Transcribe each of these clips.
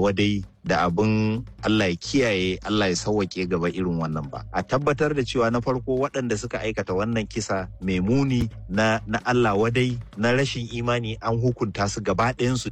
wadai da abin Allah ya kiyaye Allah ya sauwake gaba irin wannan ba a tabbatar da cewa na farko waɗanda suka aikata wannan kisa mai muni na, na Allah wadai na rashin imani an hukunta su gaba ɗayansu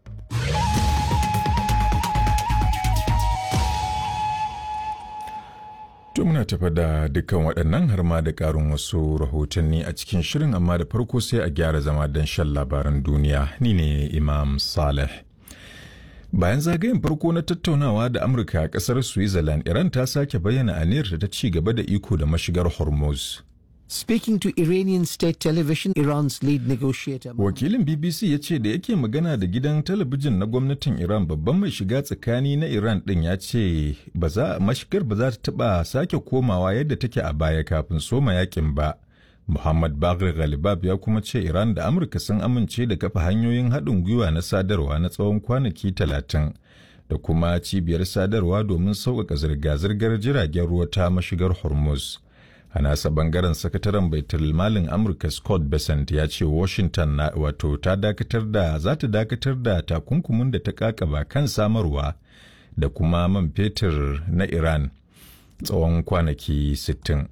To muna tafa da dukkan waɗannan har ma da ƙarin wasu rahotanni a cikin shirin amma da farko sai a gyara zama don shan labaran duniya ni ne Imam Saleh. Bayan zagayen farko na tattaunawa da Amurka a ƙasar Switzerland, Iran ta sake bayyana aniyarta ta ci gaba da iko da mashigar Hormuz. Speaking to Iranian state television, Iran's lead negotiator. Wakilin BBC ya ce da yake magana da gidan talabijin na gwamnatin Iran babban mai shiga tsakani na Iran din ya ce ba za mashigar ba za ta taba sake komawa yadda take a baya kafin soma yakin ba. Muhammad Bagri Ghalibab ya kuma ce Iran da Amurka sun amince da kafa hanyoyin haɗin gwiwa na sadarwa na tsawon kwanaki talatin da kuma cibiyar sadarwa domin sauƙaƙa zirga-zirgar jiragen ruwa ta mashigar Hormuz. a nasa bangaren sakataren baitul malin amurka scott besant ya ce washington na wato ta dakatar da za ta dakatar da takunkumin da ta kakaba kan samarwa da kuma man fetur na iran tsawon kwanaki 60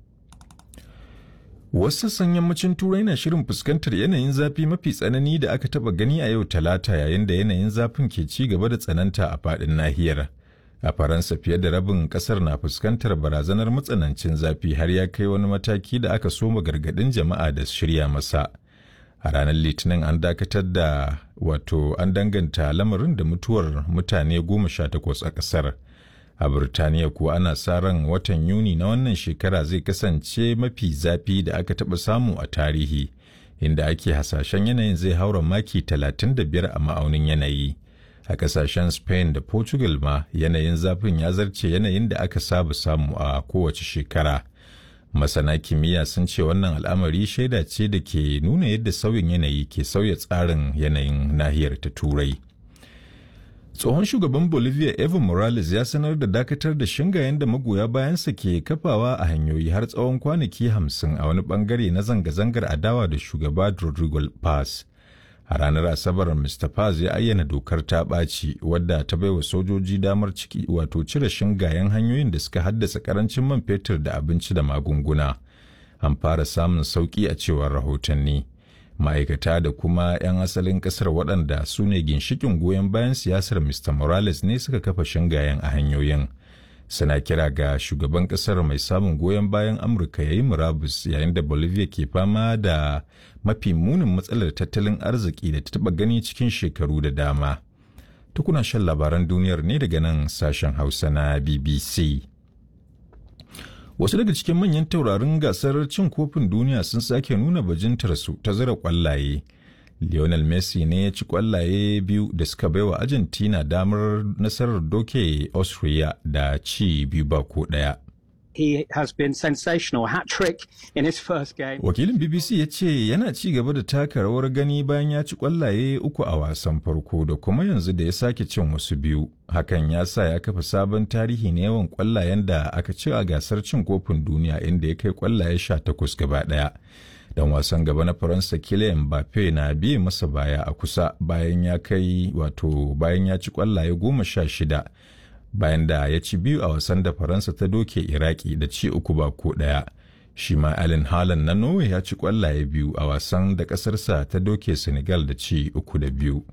wasu sassan yammacin turai na shirin fuskantar yanayin zafi mafi tsanani da aka taba gani a yau talata yayin da yanayin zafin ke ci gaba da tsananta a faɗin nahiyar a faransa fiye da rabin kasar na fuskantar barazanar matsanancin zafi har ya kai wani mataki da aka soma gargadin jama'a da shirya masa a ranar litinin an dakatar da wato an danganta lamarin da mutuwar mutane goma sha takwas a kasar a birtaniya kuwa ana sa ran watan yuni na wannan shekara zai kasance mafi zafi da aka taɓa samu a tarihi inda ake hasashen yanayin zai haura maki 35 a ma'aunin yanayi. a kasashen spain da portugal ma yanayin zafin ya zarce yanayin da aka saba samu a kowace shekara masana kimiyya sun ce wannan al'amari shaida ce da ke nuna yadda sauyin yanayi ke sauya tsarin yanayin nahiyar ta turai tsohon shugaban bolivia evo morales ya sanar da dakatar da shingayen da magoya bayansa ke kafawa a hanyoyi har tsawon kwanaki hamsin a wani bangare na zanga-zangar adawa da shugaba rodrigo paz a ranar asabar mr paz ya ayyana dokar ta ɓaci wadda ta baiwa sojoji damar ciki wato cire shingayen hanyoyin da suka haddasa karancin man fetur da abinci da magunguna an fara samun sauƙi a cewar rahotanni ma'aikata da kuma 'yan asalin ƙasar waɗanda su ne ginshikin goyon bayan siyasar mr morales ne suka kafa shingayen a hanyoyin suna kira ga shugaban kasar mai samun goyon bayan amurka ya yi murabus yayin da bolivia ke fama da mafi munin matsalar tattalin arziki da ta taba gani cikin shekaru da dama tukuna shan labaran duniyar ne daga nan sashen hausa na bbc wasu daga cikin manyan taurarin gasar cin kofin duniya sun sake nuna bajintarsu ta zira kwallaye Lionel Messi ne ya ci kwallaye biyu da suka baiwa Argentina damar nasarar doke Austria da ci biyu ba ko ɗaya. He has been sensational hat-trick in his first game. Wakilin BBC ya ce yana ci gaba da taka rawar gani bayan ya ci kwallaye uku a wasan farko da kuma yanzu da ya sake cin wasu biyu. Hakan ya sa ya kafa sabon tarihi na yawan kwallayen da aka ci a gasar cin kofin duniya inda ya kai kwallaye sha takwas gaba ɗaya. dan wasan gaba na faransa kylian mbappe na biye masa baya a kusa bayan ya kai wato bayan ya ci kwallaye goma sha shida bayan da ya ci biyu a wasan da faransa ta doke iraki da ci uku ba ko daya shi ma allen haaland na norway ya ci kwallaye biyu a wasan da kasarsa ta doke senegal da ci uku da biyu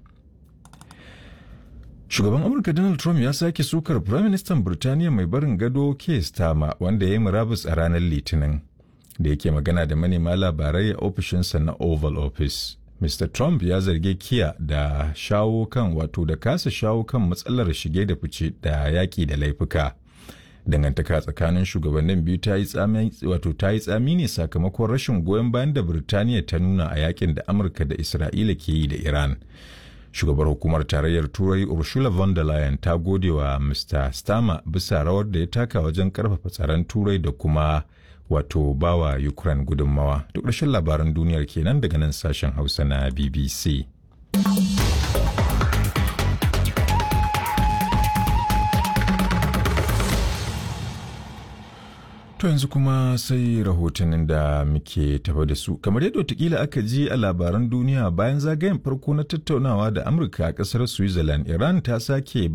Shugaban Amurka Donald Trump ya sake sukar Firaministan Birtaniya mai barin gado Keir Starmer wanda ya yi murabus a ranar Litinin. da yake magana da manema labarai a ofishinsa na Oval Office. Mr. Trump ya zarge Kiya da shawo kan wato da kasa shawo kan matsalar shige da fice da yaƙi da laifuka. Dangantaka tsakanin shugabannin biyu ta yi tsami wato ta yi tsami ne sakamakon rashin goyon bayan da Birtaniya ta nuna a yakin da Amurka da Isra'ila ke yi da Iran. Shugabar hukumar tarayyar Turai Ursula von der Leyen ta gode wa Mr. Starmer bisa rawar da ya taka wajen karfafa tsaron Turai da kuma wato bawa Ukraine gudunmawa. Duk ƙarshen labaran duniyar kenan daga nan sashen Hausa na BBC. To yanzu kuma sai rahotannin da muke tafa da su. Kamar yadda watakila aka ji a labaran duniya bayan zagayen farko na tattaunawa da Amurka a ƙasar Switzerland, Iran ta sake